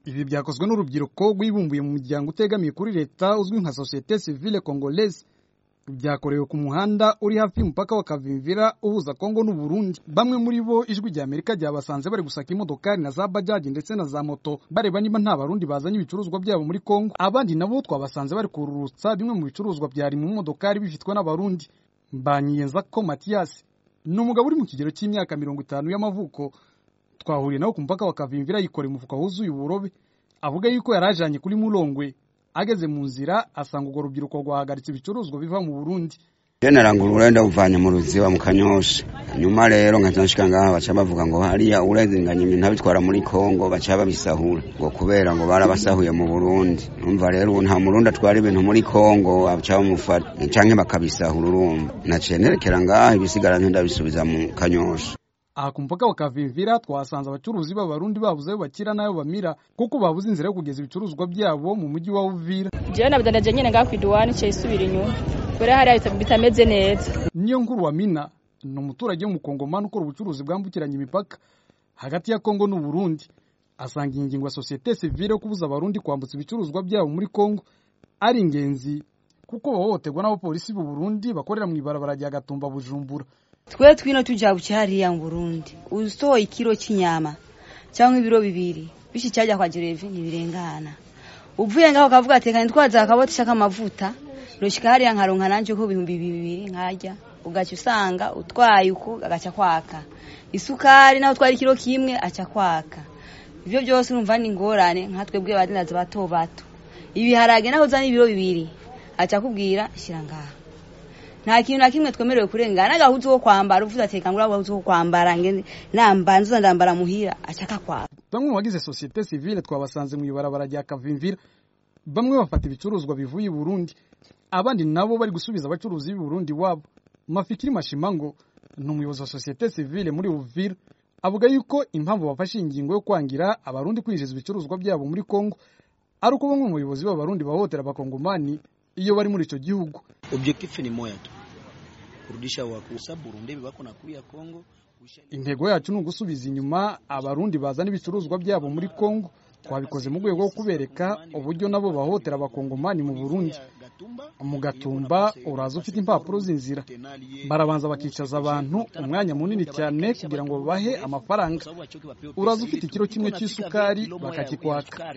ibi byakozwe n'urubyiruko rwibumbuye mu muryango utegamiye kuri leta uzwi nka societe civile congolaise byakorewe ku muhanda uri hafi y'umupaka wa Kavimvira uhuza Kongo n'u Burundi. Bamwe muri bo ijwi rya Amerika ryabasanze bari gusaka imodokari na za bajaji ndetse na za moto bareba niba nta barundi bazanye ibicuruzwa byabo muri Kongo. Abandi nabo twabasanze bari kururutsa bimwe mu bicuruzwa byari mu modokari bifitwe n'abarundi. Mbanyiyenza ko Mathias ni umugabo uri mu kigero cy'imyaka mirongo itanu y'amavuko. Twahuriye nawe ku mupaka wa Kavimvira yikoreye umufuka wuzuye uburobe. Avuga yuko yari ajanye kuri Mulongwe ageze mu nzira asanga urwo rubyiruko rwahagaritse ibicuruzwa biva mu Burundi narangura urenda uvanye mu ruziba mu kanyosha nyuma rero nkaca nshika ngaha baca bavuga ngo hariya urenganya ibintu abitwara muri Kongo baca babisahura ngo kubera ngo barabasahuye mu Burundi umva rero ubu nta murundi atwara ibintu muri Kongo baca bamufata canke bakabisahura urumva naciye nerekera ngaha ibisigara ndabisubiza mu kanyosha aha ku mupaka wa Kavimvira twahasanze abacuruzi b'abarundi babuze ayo bakira n'ayo bamira kuko babuze inzira yo kugeza ibicuruzwa byabo mu mujyi wa Uvira jewe nabidandaje nyene ngaha kw'iduwani ciye isubira inyuma kubera hariya bitameze neza niyo nkuru wa Mina ni umuturage w'umukongomani ukora ubucuruzi bwambukiranya imipaka hagati ya Kongo n'u Burundi asanga iyi ngingo ya societe civile yo kubuza abarundi kwambutsa ibicuruzwa byabo muri Kongo ari ingenzi kuko bahohoterwa n'abapolisi b'u Burundi bakorera mu ibarabara rya Gatumba Bujumbura twe twino tujabuke hariya mu Burundi usohoye ikiro cy'inyama cyangwa ibiro bibiri bishi cyajya kwa Jerevi ntibirengana uvuye ngaho kavuga ati kandi twaza akaboti shaka amavuta roshika hariya nkaronka nanje ko bihumbi bibiri nkarya ugaca usanga utwaye uko agaca kwaka isukari naho twari ikiro kimwe aca kwaka ivyo byose urumva ni ingorane nka twebwe badinaza bato bato ibiharage naho uzana ibiro bibiri aca kubwira shira ngaha nta kintu na kimwe twemerewe kurengana n'agahuzu ko kwambara uvuze ati kangura agahuzu ko kwambara ngende nambanza ndambara muhira ashaka kwa bamwe mu bagize societe civile twabasanze mu ibarabara rya Kavimvira bamwe bafata ibicuruzwa bivuye i Burundi abandi nabo bari gusubiza abacuruzi b'i Burundi wabo Mafikiri Mashimango ni umuyobozi wa societe civile muri Uvira avuga yuko impamvu bafashe ingingo yo kwangira abarundi kwinjiza ibicuruzwa byabo muri Kongo ari uko bamwe mu bayobozi b'abarundi bahohotera abakongomani iyo bari muri ico gihugu Objectif ni moja tu kurudisha wakusa Burundi bako na kuya Kongo. Intego yacu ni ugusubiza inyuma abarundi bazana ibicuruzwa byabo muri Kongo. Twabikoze mu rwego rwo kubereka uburyo nabo bahotera abakongomani mu Burundi. Mu Gatumba uraza ufite impapuro z'inzira, barabanza bakicaza abantu umwanya munini cyane kugira ngo babahe amafaranga. Uraza ufite ikiro kimwe cy'isukari bakakikwaka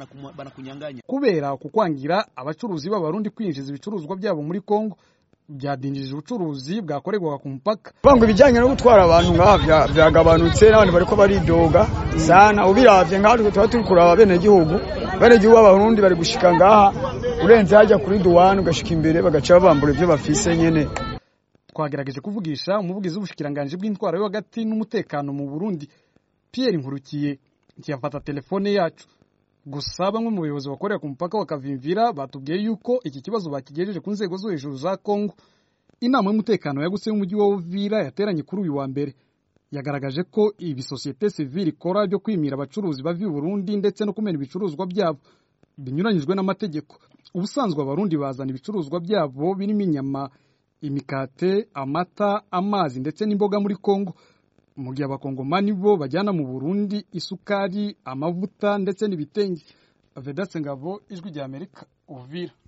kubera kukwangira abacuruzi b'abarundi kwinjiza ibicuruzwa byabo muri Kongo byadinjije ubucuruzi bwakorerwaga ku mupaka bango ibijyanye no gutwara abantu ngaha byagabanutse n'abantu bariko baridoga sana ubiravye ngaha tuba turi kuraba bene gihugu bene gihugu b'abarundi bari gushika ngaha urenze hajya kuri duwani ugashika imbere bagaca babambura ivyo bafise nyene twagerageje kuvugisha umuvugizi w'ubushikiranganji bw'intwaro yo hagati n'umutekano mu Burundi Pierre Nkurukiye ntiyafata telefone yacu gusa bamwe mu bayobozi bakorera ku mupaka wa Kavimvira batubwiye yuko iki kibazo bakigejeje ku nzego zo hejuru za Kongo inama y'umutekano yagutse y'umujyi wa Uvira yateranye kuri uyu wa mbere yagaragaje ko ibi societe civile ikora byo kwimira abacuruzi bava i Burundi ndetse no kumena ibicuruzwa byabo binyuranyijwe n'amategeko ubusanzwe abarundi bazana ibicuruzwa byabo birimo inyama imikate amata amazi ndetse n'imboga muri Kongo mu gihe abakongomani bo bajyana mu Burundi isukari amavuta ndetse n'ibitenge Vedaste Ngabo ijwi rya Amerika Uvira